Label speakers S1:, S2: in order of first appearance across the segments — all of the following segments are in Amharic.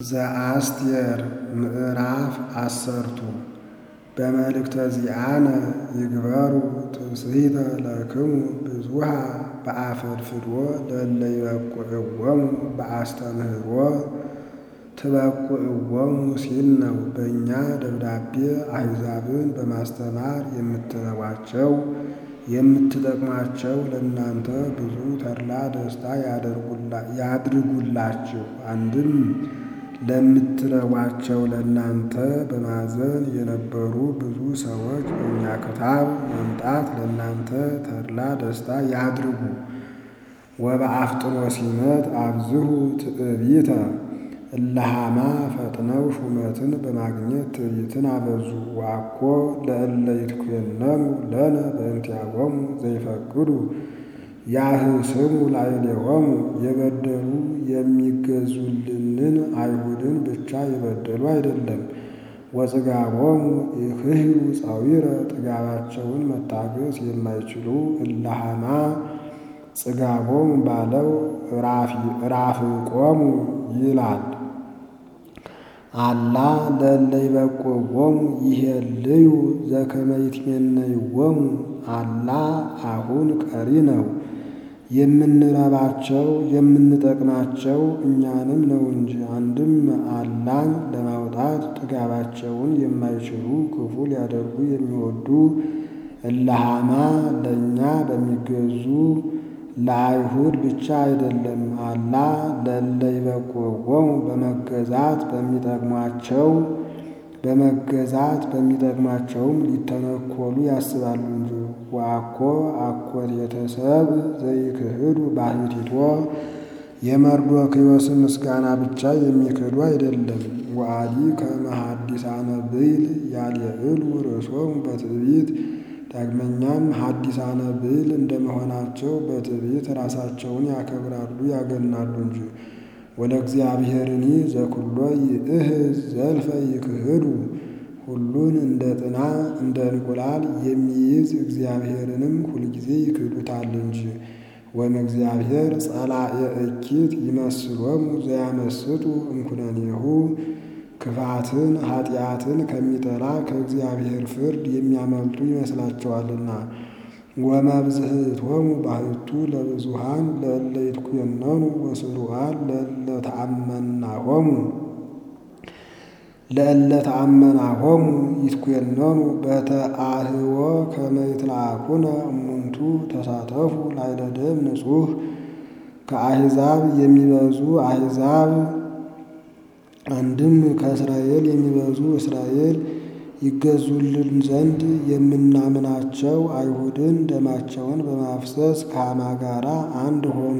S1: ዘአስቴር ምዕራፍ አሰርቱ በመልእክተ ዚአነ ይግበሩ ትምስሕተ ለክሙ ብዙኃ በአፈድፍድዎ ለእለ ይበቁዕዎሙ በአስተምህሮ ትበቁዕዎሙ ሲል ነው። በእኛ ደብዳቤ አሕዛብን በማስተማር የምትረቧቸው የምትጠቅሟቸው ለእናንተ ብዙ ተድላ ደስታ ያድርጉላችሁ። አንድም ለምትረቧቸው ለእናንተ በማዘን የነበሩ ብዙ ሰዎች በእኛ ክታብ መምጣት ለእናንተ ተድላ ደስታ ያድርጉ። ወበአፍጥኖ ሲመት አብዝሑ ትዕቢተ እለሃማ ፈጥነው ሹመትን በማግኘት ትዕቢትን አበዙ። ዋኮ ለእለ ይትኮነኑ ለነ በእንቲአሆሙ ዘይፈቅዱ ያህስሙ ላዕሌሆሙ የበደሉ የሚገዙልንን አይሁድን ብቻ የበደሉ አይደለም። ወጽጋቦሙ ይክህሉ ጻዊረ ጥጋባቸውን መታገስ የማይችሉ እለሃማ ጽጋቦሙ ባለው ራፍቆሙ ይላል። አላ ለእለ ይበቁዕዎሙ ይሄልዩ ዘከመ ይትሜነይዎሙ አላ አሁን ቀሪ ነው። የምንረባቸው የምንጠቅማቸው እኛንም ነው እንጂ። አንድም አላን ለማውጣት ጥጋባቸውን የማይችሉ ክፉ ሊያደርጉ የሚወዱ እለሃማ ለእኛ በሚገዙ ለአይሁድ ብቻ አይደለም። አላ ለእለ ይበቁዕዎሙ በመገዛት በሚጠቅሟቸው በመገዛት በሚጠቅሟቸውም ሊተነኮሉ ያስባሉ እንጂ። ወአኮ አኮቴተ ሰብእ ዘይክህዱ ባሕቲቶ የመርዶክዮስን ምስጋና ብቻ የሚክዱ አይደለም። ወአዲ ከመ ሐዲሳነ ብዕል ያልየዕሉ ርእሶሙ በትዕቢት ዳግመኛም ሐዲሳነ ብዕል እንደመሆናቸው በትዕቢት ራሳቸውን ያከብራሉ ያገናሉ እንጂ። ወለእግዚአብሔርኒ ዘኩሎ ይእህዝ ዘልፈ ይክህዱ ሁሉን እንደ ጥና እንደ እንቁላል የሚይዝ እግዚአብሔርንም ሁልጊዜ ይክዱታል እንጂ። ወእምእግዚአብሔር ጸላኤ እኪት ይመስሎሙ ዘያመስጡ እምኩነኔሁ ክፋትን ኃጢአትን ከሚጠላ ከእግዚአብሔር ፍርድ የሚያመልጡ ይመስላቸዋልና። ወመብዝህቶሙ ባሕቱ ለብዙኃን ለእለ ይትኮነኑ ወስሩዓን ለእለ ተአመናሆሙ ለእለ ተአመናሆሙ ይትኮነኑ በተአህዎ ከመ ይትለአኩነ እሙንቱ ተሳተፉ ላዕለ ደም ንጹሕ ከአሕዛብ የሚበዙ አሕዛብ አንድም ከእስራኤል የሚበዙ እስራኤል ይገዙልን ዘንድ የምናምናቸው አይሁድን ደማቸውን በማፍሰስ ከሐማ ጋራ አንድ ሆኑ።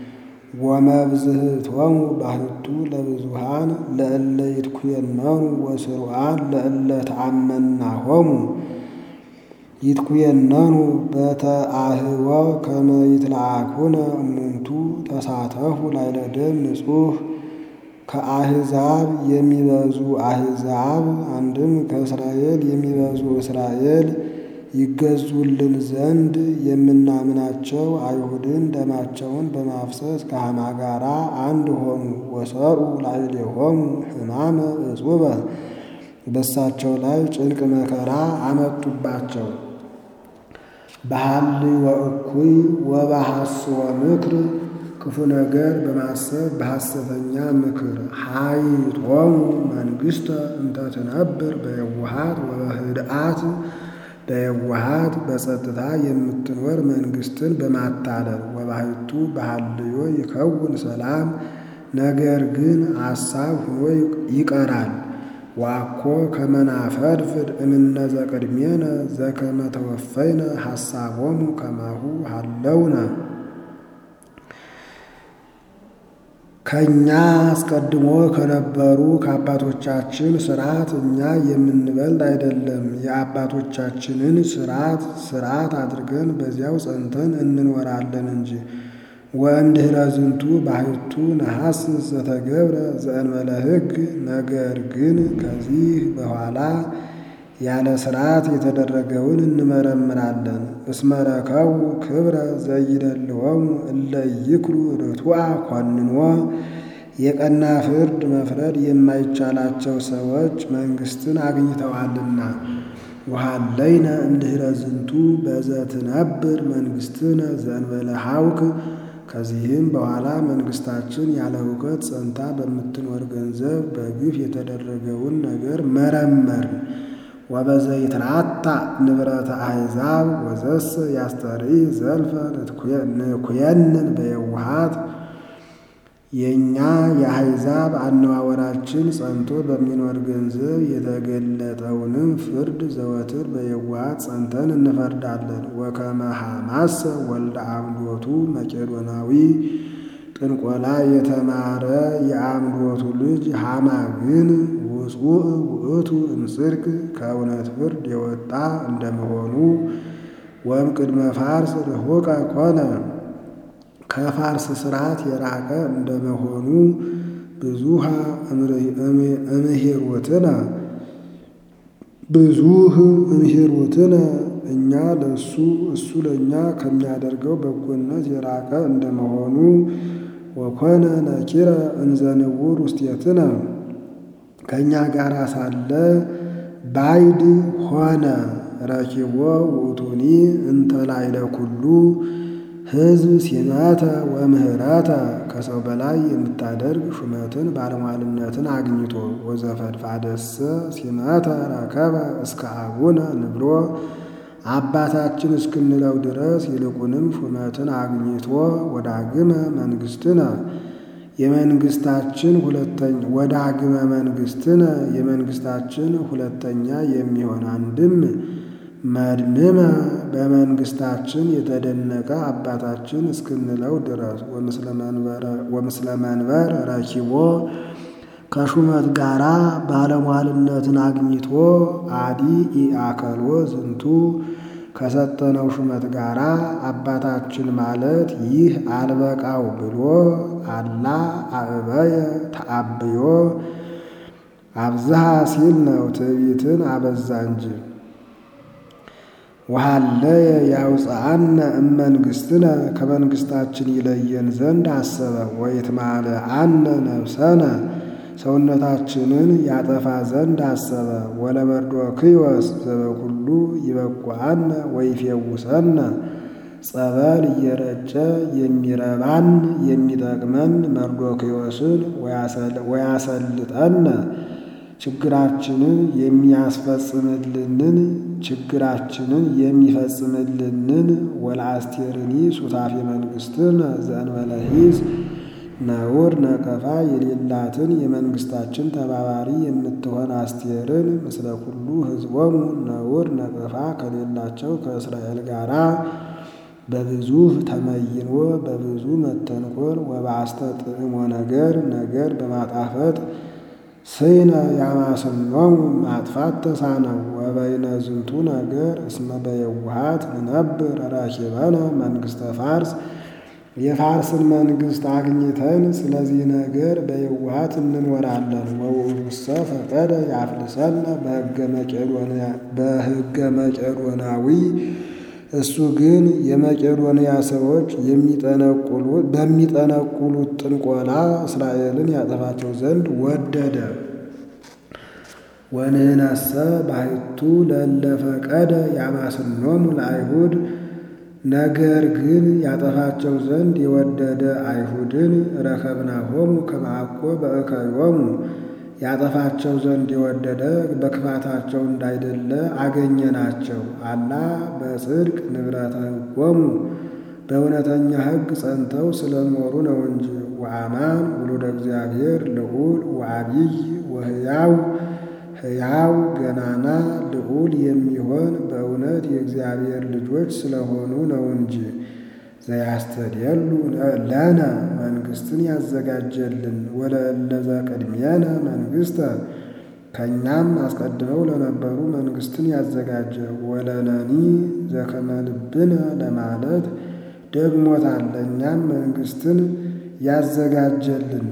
S1: ወመብዝህቶሙ ባሕቱ ለብዙኃን ለእለ ይትኮነኑ ወስሩዓን ለእለ ተአመናሆሙ ይትኮነኑ በተአህዎ ከመ ይትለአኩነ እሙንቱ ተሳተፉ ላዕለ ደም ንጹሕ ከአሕዛብ የሚበዙ አሕዛብ አንድም ከእስራኤል የሚበዙ እስራኤል ይገዙልን ዘንድ የምናምናቸው አይሁድን ደማቸውን በማፍሰስ ከሐማ ጋራ አንድ ሆኑ። ወሰሩ ላዕሌሆሙ ሕማመ እጹበ በሳቸው ላይ ጭንቅ መከራ አመጡባቸው። በሐልዮ እኩይ ወበሐስዎ ምክር ክፉ ነገር በማሰብ በሐሰተኛ ምክር ሀይጦሙ መንግሥተ እንተ ትነብር በየዋሃት ወበህድአት በየዋሃት በጸጥታ የምትኖር መንግሥትን በማታለል ወባሕቱ በሐልዮ ይከውን ሰላም ነገር ግን አሳብ ሆኖ ይቀራል። ዋኮ ከመናፈድፍድ እምነ ዘቅድሜነ ዘከመ ተወፈይነ ሐሳቦሙ ከማሁ ሀለውነ ከእኛ አስቀድሞ ከነበሩ ከአባቶቻችን ሥርዓት እኛ የምንበልጥ አይደለም። የአባቶቻችንን ሥርዓት ሥርዓት አድርገን በዚያው ጸንተን እንኖራለን እንጂ። ወእምድኅረ ዝንቱ ባሕቱ ነሐስስ ዘተገብረ ዘእንበለ ሕግ ነገር ግን ከዚህ በኋላ ያለ ሥርዓት የተደረገውን እንመረምራለን። እስመ ረከቡ ክብረ ዘይደልዎሙ እለ ኢይክሉ ርቱዐ ኮንኖ የቀና ፍርድ መፍረድ የማይቻላቸው ሰዎች መንግሥትን አግኝተዋልና። ወሃለይነ እምድኅረ ዝንቱ በዘትነብር መንግሥትነ ዘእንበለ ሐውክ። ከዚህም በኋላ መንግሥታችን ያለ ሁከት ጸንታ በምትኖር ገንዘብ በግፍ የተደረገውን ነገር መረመርን። ወበዘይትራታ ንብረተ አሕዛብ ወዘሰ ያስተርኢ ዘልፈ ንኩየንን በየውሃት የእኛ የአሕዛብ አነዋወራችን ጸንቶ በሚኖር ገንዘብ የተገለጠውንም ፍርድ ዘወትር በየዋሃት ጸንተን እንፈርዳለን። ወከመ ሐማሰ ወልደ አምዶቱ መቄዶናዊ ጥንቆላ የተማረ የአምዶቱ ልጅ ሐማ ግን ውጹእ ውእቱ እምጽድቅ ከእውነት ፍርድ የወጣ እንደመሆኑ ወም ቅድመ ፋርስ ርሑቀ ኮነ ከፋርስ ስርዓት የራቀ እንደመሆኑ ብዙሃ እምሂሩትነ ብዙህ እምሂሩትነ እኛ ለእሱ እሱ ለእኛ ከሚያደርገው በጎነት የራቀ እንደመሆኑ ወኮነ ነኪረ እንዘንውር ውስቴትነ ከእኛ ጋር ሳለ ባይድ ሆነ ረኪቦ ውእቱኒ እንተ ላዕለ ኩሉ ሕዝብ ሲመተ ወምህረተ ከሰው በላይ የምታደርግ ሹመትን ባለሟልነትን አግኝቶ ወዘፈድፋደሰ ሲመተ ረከበ እስከ አቡነ ንብሎ አባታችን እስክንለው ድረስ ይልቁንም ሹመትን አግኝቶ ወዳግመ መንግሥትነ የመንግስታችን ሁለተኛ ወዳግመ መንግሥትነ የመንግስታችን ሁለተኛ የሚሆን አንድም መድምመ በመንግስታችን የተደነቀ አባታችን እስክንለው ድረስ ወምስለ መንበር ረኪቦ ከሹመት ጋራ ባለሟልነትን አግኝቶ አዲ ኢአከልዎ ዝንቱ ከሰጠነው ሹመት ጋራ አባታችን ማለት ይህ አልበቃው ብሎ አላ አእበየ ተአብዮ አብዝሃ ሲል ነው። ትዕቢትን አበዛ እንጂ ወሃለየ ያውፅአነ እመንግሥትነ ከመንግሥታችን ይለየን ዘንድ አሰበ። ወይትማለ አነ ነፍሰነ ሰውነታችንን ያጠፋ ዘንድ አሰበ። ወለመርዶክዮስ ዘበኩሉ ይበቁአነ ወይፌውሰነ ጸበል እየረጨ የሚረባን የሚጠቅመን መርዶክዮስን ወያሰልጠነ ችግራችንን የሚያስፈጽምልንን ችግራችንን የሚፈጽምልንን ወለአስቴርኒ ሱታፌ መንግሥትን ዘእንበለ ሂዝ ነውር ነቀፋ የሌላትን የመንግሥታችን ተባባሪ የምትሆን አስቴርን ምስለ ኩሉ ሕዝቦሙ ነውር ነቀፋ ከሌላቸው ከእስራኤል ጋራ በብዙ ተመይኖ በብዙ መተንኮል ወበአስተጥዕሞ ነገር ነገር በማጣፈጥ ስይነ ያማስኖሙ ማጥፋት ተሳነው ወበይነ ዝንቱ ነገር እስመ በየውሃት ንነብር ራኪበነ መንግሥተ ፋርስ የፋርስን መንግሥት አግኝተን ስለዚህ ነገር በየውሃት እንኖራለን። ወውእቱሰ ፈቀደ ያፍልሰነ በሕገ መቄዶናዊ እሱ ግን የመቄዶንያ ሰዎች በሚጠነቁሉት ጥንቆላ እስራኤልን ያጠፋቸው ዘንድ ወደደ። ወንህነሰ ባሕቱ ለእለ ፈቀደ ያማስኖሙ ለአይሁድ ነገር ግን ያጠፋቸው ዘንድ የወደደ አይሁድን ረከብናሆሙ ከማዕቆ በእከዮሙ ያጠፋቸው ዘንድ የወደደ በክፋታቸው እንዳይደለ አገኘናቸው። አላ በጽድቅ ንብረተ ሕጎሙ በእውነተኛ ሕግ ጸንተው ስለኖሩ ነው እንጂ። ወአማን ውሉደ እግዚአብሔር ልዑል ወአቢይ ወሕያው ሕያው ገናና ልዑል የሚሆን በእውነት የእግዚአብሔር ልጆች ስለሆኑ ነው እንጂ። ዘያስተድየሉ ለነ መንግሥትን ያዘጋጀልን ወለእለዘ ቅድሜነ መንግሥተ ከእኛም አስቀድመው ለነበሩ መንግሥትን ያዘጋጀ ወለነኒ ዘከመ ልብነ ለማለት ደግሞታል። ለእኛም መንግሥትን ያዘጋጀልን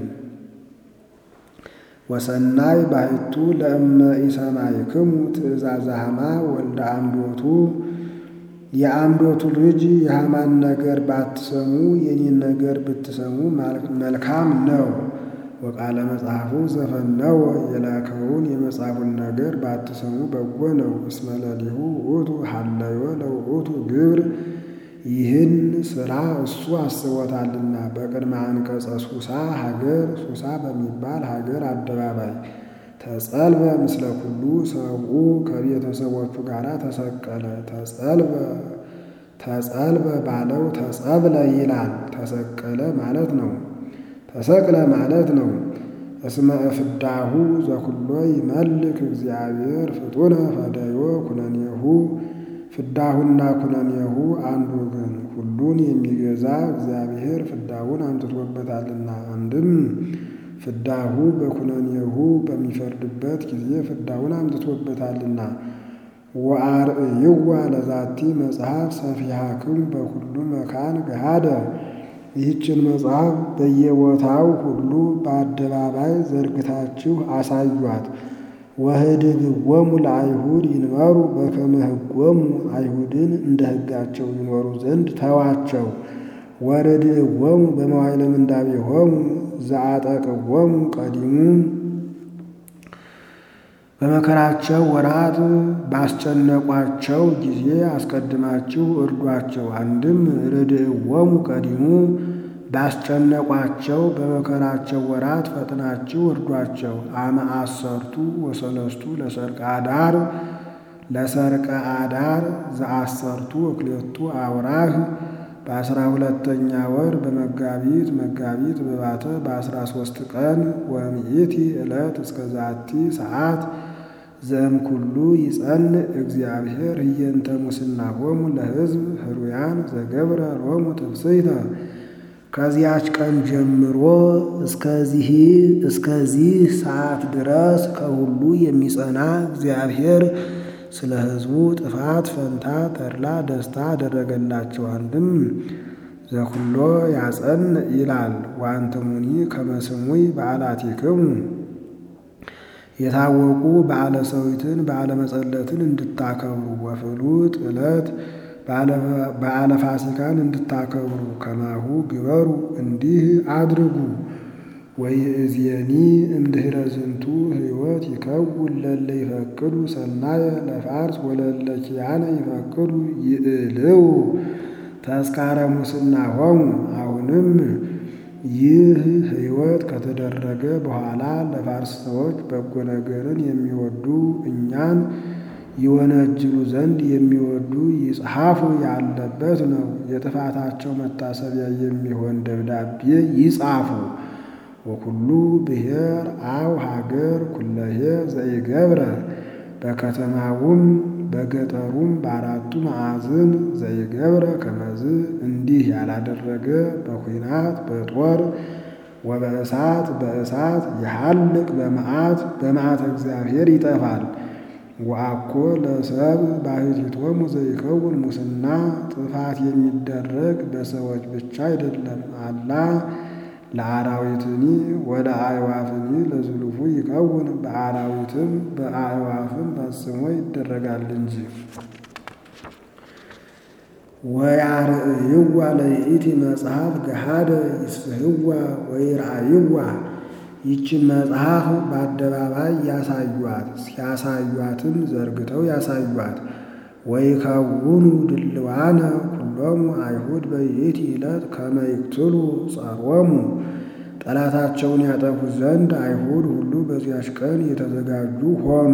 S1: ወሰናይ ባሕቱ ለእመ ኢሰማዕክሙ ትእዛዘ ሐማ ወልደ አምዶቱ የአምዶቱ ልጅ የሐማን ነገር ባትሰሙ የኔን ነገር ብትሰሙ መልካም ነው። ወቃለ መጽሐፉ ዘፈነወ የላከውን የመጽሐፉን ነገር ባትሰሙ በጎ ነው። እስመ ለሊሁ ውእቱ ሀለዮ ለውእቱ ግብር ይህን ስራ እሱ አስቦታልና። በቅድመ አንቀጸ ሱሳ ሀገር ሱሳ በሚባል ሀገር አደባባይ ተጸልበ ምስለ ኩሉ ሰብኡ ከቤተሰቦቹ ጋር ተሰቀለ። ተጸልበ ተጸልበ ባለው ተጸብለ ይላል። ተሰቀለ ማለት ነው። ተሰቅለ ማለት ነው። እስመ እፍዳሁ ዘኩሎ ይመልክ እግዚአብሔር ፍጡነ ፈደዮ ኩነኔሁ ፍዳሁና ኩነኔሁ አንዱ ግን ሁሉን የሚገዛ እግዚአብሔር ፍዳውን አምጥቶበታልና። አንድም ፍዳሁ በኩነኔሁ በሚፈርድበት ጊዜ ፍዳውን አምጥቶበታልና። ወአርእይዋ ለዛቲ መጽሐፍ ሰፊሃክሙ በኩሉ መካን ገሃደ ይህችን መጽሐፍ በየቦታው ሁሉ በአደባባይ ዘርግታችሁ አሳዩአት። ወህድግዎሙ ለአይሁድ ይንበሩ በከመ ሕጎሙ አይሁድን እንደ ሕጋቸው ይኖሩ ዘንድ ተዋቸው። ወርድእዎሙ በመዋዕለ ምንዳቤሆሙ ዘአጠቅዎሙ ቀዲሙ በመከራቸው ወራት ባስጨነቋቸው ጊዜ አስቀድማችሁ እርዷቸው። አንድም ርድእዎሙ ቀዲሙ ባስጨነቋቸው በመከራቸው ወራት ፈጥናችሁ እርዷቸው። አመ አሰርቱ ወሰለስቱ ለሰርቀ አዳር ለሰርቀ አዳር ዘአሰርቱ ወክሌቱ አውራህ በአስራ ሁለተኛ ወር በመጋቢት መጋቢት በባተ በአስራ ሶስት ቀን ወምኢቲ ዕለት እስከ ዛቲ ሰዓት ዘእምኩሉ ይጸንዕ እግዚአብሔር ህየንተ ሙስናሆሙ ለሕዝብ ህሩያን ዘገብረ ሎሙ ትፍስሕተ ከዚያች ቀን ጀምሮ እስከዚህ እስከዚህ ሰዓት ድረስ ከሁሉ የሚጸና እግዚአብሔር ስለ ሕዝቡ ጥፋት ፈንታ ተድላ ደስታ አደረገላቸው። አንድም ዘኩሎ ያጸንዕ ይላል። ወአንትሙኒ ከመ ስሙይ በዓላቲክሙ የታወቁ በዓለ ሰዊትን በዓለ መጸለትን እንድታከብሩ ወፍሉጥ ዕለት በዓለ ፋሲካን እንድታከብሩ ከማሁ ግበሩ እንዲህ አድርጉ። ወይእዜኒ እምድኅረ ዝንቱ ሕይወት ይከውን ለለ ይፈቅዱ ሰናየ ለፋርስ ወለለ ኪያነ ይፈቅዱ ይእልው ተስካረ ሙስናሆሙ። አሁንም ይህ ሕይወት ከተደረገ በኋላ ለፋርስ ሰዎች በጎ ነገርን የሚወዱ እኛን ይወነጅሉ ዘንድ የሚወዱ ይጽሐፉ ያለበት ነው። የጥፋታቸው መታሰቢያ የሚሆን ደብዳቤ ይጻፉ። ወኩሉ ብሔር አው ሀገር ኩለሄ ዘይገብረ በከተማውም በገጠሩም በአራቱ ማዕዝን ዘይገብረ ከመዝ እንዲህ ያላደረገ በኩናት በጦር ወበእሳት በእሳት የሐልቅ በመዓት በመዓት እግዚአብሔር ይጠፋል። ወአኮ ለሰብ ባሕቲቶሙ ዘይከውን ሙስና ጥፋት የሚደረግ በሰዎች ብቻ አይደለም አላ ለአራዊትኒ ወደ አዕዋፍኒ ለዝሉፉ ይከውን በአራዊትም በአዕዋፍም ፈጽሞ ይደረጋል እንጂ። ወያርእይዋ ለይእቲ መጽሐፍ ገሃደ ይስፍህዋ ወይርአይዋ ይችን መጽሐፍ በአደባባይ ያሳዩአት፣ ሲያሳዩአትም ዘርግተው ያሳዩአት። ወይከውኑ ድልዋነ ኩሎሙ አይሁድ በይእቲ ዕለት ከመ ይቅትሉ ጸሮሙ ጠላታቸውን ያጠፉ ዘንድ አይሁድ ሁሉ በዚያች ቀን የተዘጋጁ ሆኑ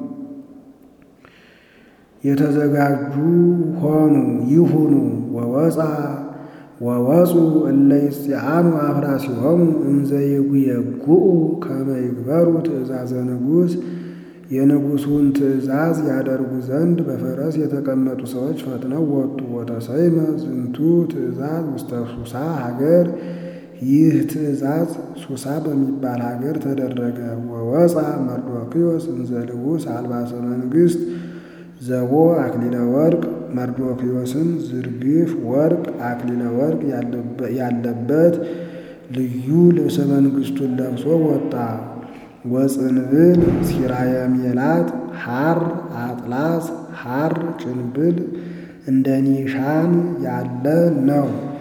S1: የተዘጋጁ ሆኑ ይሁኑ። ወወፃ ወወፁ እለ ይጽአኑ አፍራሲሆሙ እንዘ ይጉየጉኡ ከመ ይግበሩ ትእዛዘ ንጉሥ የንጉሡን ትእዛዝ ያደርጉ ዘንድ በፈረስ የተቀመጡ ሰዎች ፈጥነው ወጡ። ወተሰይመ ዝንቱ ትእዛዝ ውስተ ሱሳ ሀገር ይህ ትእዛዝ ሱሳ በሚባል ሀገር ተደረገ። ወወፃ መርዶክዮስ እንዘ ልቡስ አልባሰ መንግሥት ዘቦ አክሊለ ወርቅ መርዶክዮስን ዝርግፍ ወርቅ አክሊለ ወርቅ ያለበት ልዩ ልብሰ መንግሥቱን ለብሶ ወጣ። ወጽንብል ሲራየ ሜላት ሐር አጥላስ ሐር ጭንብል እንደ ኒሻን ያለ ነው።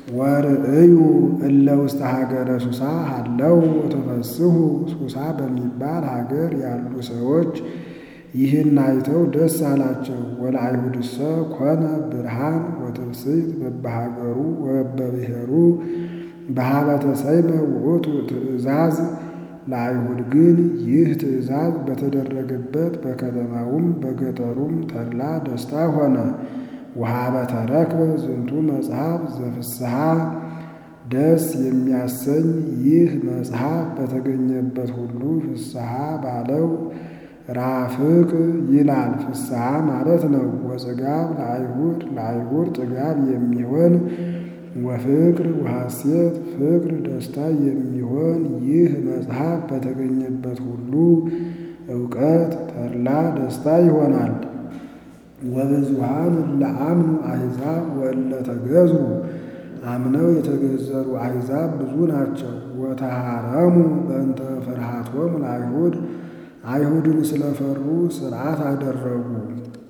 S1: ወርእዩ እለ ውስተ ሀገረ ሱሳ ሃለው ወተፈስሑ ሱሳ በሚባል ሀገር ያሉ ሰዎች ይህን አይተው ደስ አላቸው። ወለአይሁድሰ ኮነ ብርሃን ወትፍስሕት በበሀገሩ ወበብሔሩ በሀበ ተሰይመ ውእቱ ትእዛዝ። ለአይሁድ ግን ይህ ትእዛዝ በተደረገበት በከተማውም በገጠሩም ተድላ ደስታ ሆነ። ወሀበ ተረክበ ዝንቱ መጽሐፍ ዘፍስሐ ደስ የሚያሰኝ ይህ መጽሐፍ በተገኘበት ሁሉ ፍስሐ ባለው ራፍቅ ይላል። ፍስሐ ማለት ነው። ወጽጋብ ለአይሁድ ለአይሁድ ጥጋብ የሚሆን ወፍቅር ወሐሴት ፍቅር ደስታ የሚሆን ይህ መጽሐፍ በተገኘበት ሁሉ እውቀት ተድላ ደስታ ይሆናል። ወብዙሃን ለአምኑ አሕዛብ ወእለ ተገዙ አምነው የተገዘሩ አሕዛብ ብዙ ናቸው። ወተሃረሙ በእንተ ፍርሃቶሙ ለአይሁድ አይሁድን ስለፈሩ ሥርዓት አደረጉ።